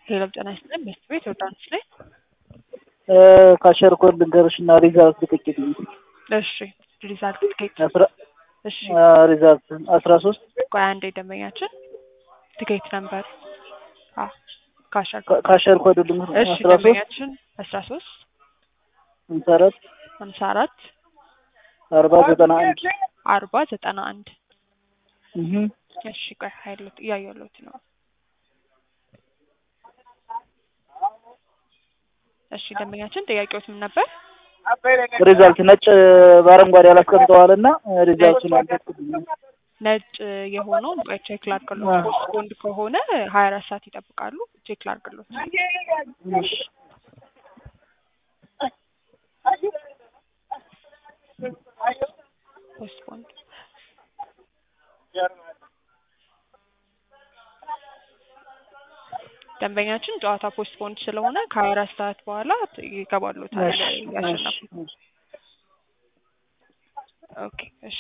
ሄሎ ጤና ይስጥልኝ በስት ቤት ዮርዳኖስ ላይ ካሸር ኮድ ልንገርሽ እና ሪዛልት ጥቂት እሺ ሪዛልት ትኬት እሺ ሪዛልት አስራ ሶስት ቆይ አንዴ ደንበኛችን ትኬት ነበር ካሸር ካሸር ኮድ ልንገር እሺ አስራ ሶስት ደንበኛችን አስራ ሶስት ሀምሳ አራት ሀምሳ አራት አርባ ዘጠና አንድ አርባ ዘጠና አንድ እህ እሺ ቆይ ሀይሎት እያየሁት ነው እሺ ደንበኛችን ጥያቄዎት ምን ነበር ሪዛልት ነጭ በአረንጓዴ አላስቀምጠዋል እና ሪዛልቱን አልተኩልኝም ነጭ የሆነውን ቆይ ቼክ ላድርግሎት ፖስትፖንድ ከሆነ ሀያ አራት ሰዓት ይጠብቃሉ ቼክ ላድርግሎት እሺ ፖስትፖንድ ደንበኛችን ጨዋታ ፖስትፖንድ ስለሆነ ከሀያ አራት ሰዓት በኋላ ይገባሉታል ያሸነፉ ኦኬ እሺ